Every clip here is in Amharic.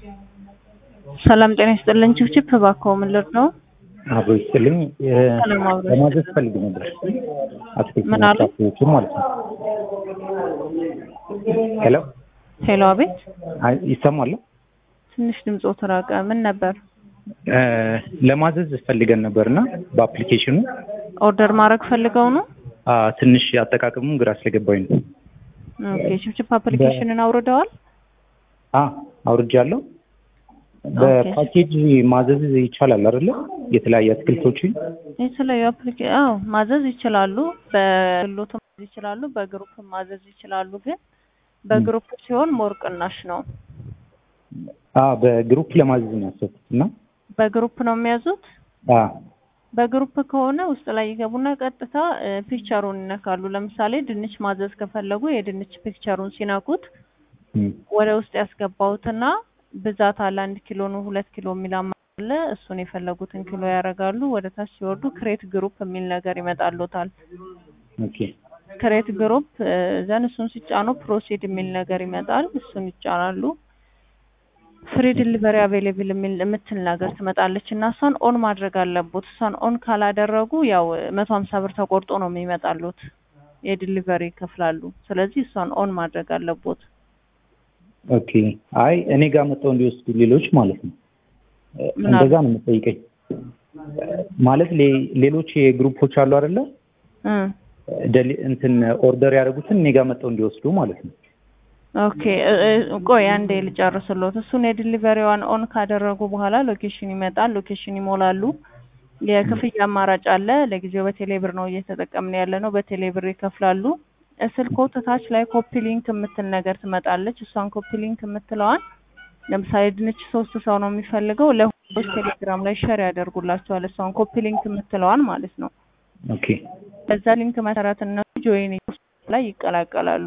ሰላም ጤና ይስጥልን። ችፕችፕ እባክዎ ምን ልርድ ነው? አብሮ ይስጥልኝ። ሰላም አብሮ ለማዘዝ ፈልግ ነበር አትክልት ምን አሉ? ፍራፍሬዎችን ማለት ነው። ሄሎ ሄሎ፣ አቤት። አይ፣ ይሰማል? ትንሽ ድምፆ ተራቀ። ምን ነበር? እ ለማዘዝ ፈልገን ነበርና በአፕሊኬሽኑ ኦርደር ማድረግ ፈልገው ነው? አ ትንሽ አጠቃቀሙን ግራ ስለገባኝ ነው። ኦኬ። ችፕችፕ አፕሊኬሽንን አውርደዋል? አ አውርጃለሁ። በፓኬጅ ማዘዝ ይቻላል አይደለ? የተለያየ አትክልቶችን የተለያዩ አፕሊኬ አዎ ማዘዝ ይችላሉ። በግሎት ማዘዝ ይችላሉ፣ በግሩፕ ማዘዝ ይችላሉ። ግን በግሩፕ ሲሆን ሞር ቅናሽ ነው። አ በግሩፕ ለማዘዝ ነው ያሰብኩት እና በግሩፕ ነው የሚያዙት። አ በግሩፕ ከሆነ ውስጥ ላይ ይገቡና ቀጥታ እ ፒክቸሩን ይነካሉ። ለምሳሌ ድንች ማዘዝ ከፈለጉ የድንች ፒክቸሩን ሲነኩት እም፣ ወደ ውስጥ ያስገባውትና ብዛት አለ አንድ ኪሎ ነው ሁለት ኪሎ የሚል አማራጭ አለ። እሱን የፈለጉትን ኪሎ ያደርጋሉ። ወደ ታች ሲወርዱ ክሬት ግሩፕ የሚል ነገር ይመጣሉታል። ኦኬ ክሬት ግሩፕ ዘን እሱን ሲጫኑ ፕሮሲድ የሚል ነገር ይመጣል። እሱን ይጫናሉ። ፍሪ ዲሊቨሪ አቬሌብል የሚል የምትል ነገር ትመጣለች እና እሷን ኦን ማድረግ አለቦት። እሷን ኦን ካላደረጉ ያው መቶ ሀምሳ ብር ተቆርጦ ነው የሚመጣሉት የዲሊቨሪ ይከፍላሉ። ስለዚህ እሷን ኦን ማድረግ አለቦት። ኦኬ። አይ እኔ ጋር መጥተው እንዲወስዱ ሌሎች ማለት ነው። እ ምን እንደዛ ነው የምጠይቀኝ። ማለት ሌ- ሌሎች የግሩፖች አሉ አይደለ? እ ደሊ- እንትን ኦርደር ያደረጉትን እኔ ጋር መጥተው እንዲወስዱ ማለት ነው። ኦኬ እ- እ- ቆይ አንዴ ልጨርስሎት። እሱን የዲሊቨሪዋን ኦን ካደረጉ በኋላ ሎኬሽን ይመጣል። ሎኬሽን ይሞላሉ። የክፍያ አማራጭ አለ። ለጊዜው በቴሌብር ነው እየተጠቀምን ያለ ነው። በቴሌብር ይከፍላሉ። ስልክዎት ታች ላይ ኮፒ ሊንክ የምትል ነገር ትመጣለች። እሷን ኮፒ ሊንክ የምትለዋን ለምሳሌ ድንች ሶስት ሰው ነው የሚፈልገው ለሁሎች ቴሌግራም ላይ ሸር ያደርጉላቸዋል። እሷን ኮፒ ሊንክ የምትለዋን ማለት ነው። ኦኬ በዛ ሊንክ መሰረት እነሱ ጆይን ላይ ይቀላቀላሉ።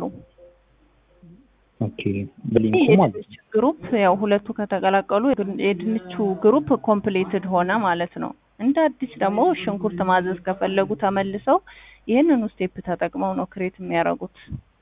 ኦኬ። በሊንኩ ማለት ነው። የድንች ግሩፕ ያው ሁለቱ ከተቀላቀሉ የድንቹ ግሩፕ ኮምፕሌትድ ሆነ ማለት ነው። እንደ አዲስ ደግሞ ሽንኩርት ማዘዝ ከፈለጉ ተመልሰው ይህንኑ ስቴፕ ተጠቅመው ነው ክሬት የሚያደርጉት።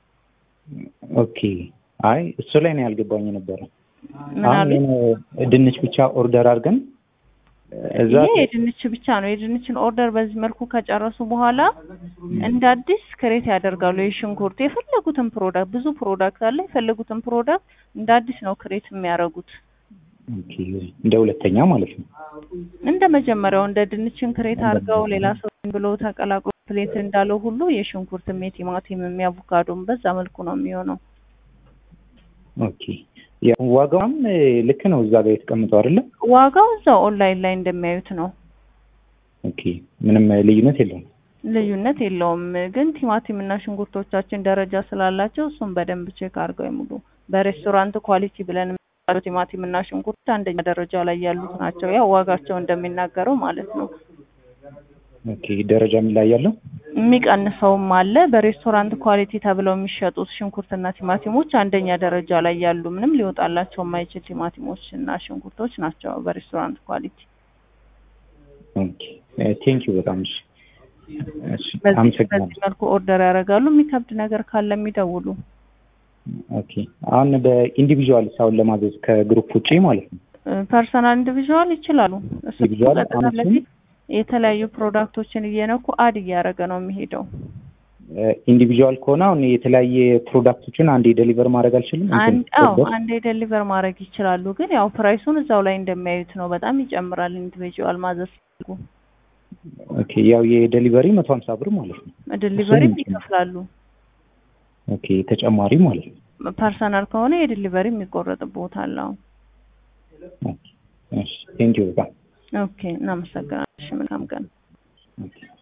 ኦኬ። አይ እሱ ላይ ነው ያልገባኝ ነበረ። ምን አሁን አሉ? የሆነ ድንች ብቻ ኦርደር አድርገን እዛ ይሄ የድንች ብቻ ነው። የድንችን ኦርደር በዚህ መልኩ ከጨረሱ በኋላ እንደ አዲስ ክሬት ያደርጋሉ። የሽንኩርት የፈለጉትን ፕሮዳክት ብዙ ፕሮዳክት አለ። የፈለጉትን ፕሮዳክት እንደ አዲስ ነው ክሬት የሚያደርጉት። ኦኬ፣ እንደ ሁለተኛ ማለት ነው። እንደ መጀመሪያው እንደ ድንችን ክሬት አድርገው ሌላ ሰው ብሎ ተቀላቅሎ ፕሌት እንዳለው ሁሉ የሽንኩርትም የቲማቲምም የአቮካዶም በዛ መልኩ ነው የሚሆነው። ኦኬ። ያው ዋጋውም እ, ልክ ነው እዛ ጋር የተቀምጠው አይደለ? ዋጋው እዛው ኦንላይን ላይ እንደሚያዩት ነው። ኦኬ። ምንም ልዩነት የለውም። ልዩነት የለውም። ግን ቲማቲም እና ሽንኩርቶቻችን ደረጃ ስላላቸው እሱም በደንብ ቼክ አድርገው ይሙሉ። በሬስቶራንት ኳሊቲ ብለን የምንጠራው ቲማቲም እና ሽንኩርት አንደኛ ደረጃ ላይ ያሉት ናቸው። ያው ዋጋቸው እንደሚናገረው ማለት ነው። ኦኬ። ደረጃ የሚለያያለው? የሚቀንሰውም አለ። በሬስቶራንት ኳሊቲ ተብለው የሚሸጡት ሽንኩርትና ቲማቲሞች አንደኛ ደረጃ ላይ ያሉ ምንም ሊወጣላቸው የማይችል ቲማቲሞች እና ሽንኩርቶች ናቸው በሬስቶራንት ኳሊቲ። ኦኬ። ቴንክ ዩ በጣም እሺ። እሺ፣ በዚህ አመሰግናለሁ። በዚህ መልኩ ኦርደር ያደርጋሉ። የሚከብድ ነገር ካለ የሚደውሉ። ኦኬ። አሁን በኢንዲቪዥዋል ሳውን ለማዘዝ ከግሩፕ ውጪ ማለት ነው። ፐርሰናል ኢንዲቪዥዋል ይችላሉ። እሱ ኢንዲቪዥዋል ቀጥታ አነሱም? ለፊት የተለያዩ ፕሮዳክቶችን እየነኩ አድ እያደረገ ነው የሚሄደው። ኢንዲቪዥዋል ከሆነ አሁን የተለያየ ፕሮዳክቶችን አንዴ ዴሊቨር ማድረግ አልችልም? እንትን አንድ አዎ ኦርደር? አንዴ ዴሊቨር ማድረግ ይችላሉ። ግን ያው ፕራይሱን እዛው ላይ እንደሚያዩት ነው። በጣም ይጨምራል ኢንዲቪዥዋል ማዘዝ ሲፈልጉ። ኦኬ። ያው የዴሊቨሪ መቶ ሀምሳ ብር ማለት ነው። ዲሊቨሪም እሱም ይከፍላሉ። ኦኬ። ተጨማሪ ማለት ነው። ፐርሰናል ከሆነ የዲሊቨሪ የሚቆረጥቦታል። አዎ ኦኬ። እሺ። ቴንክ ዩ በጣም ኦኬ፣ እናመሰግናለን። እሺ፣ መልካም ቀን። ኦኬ።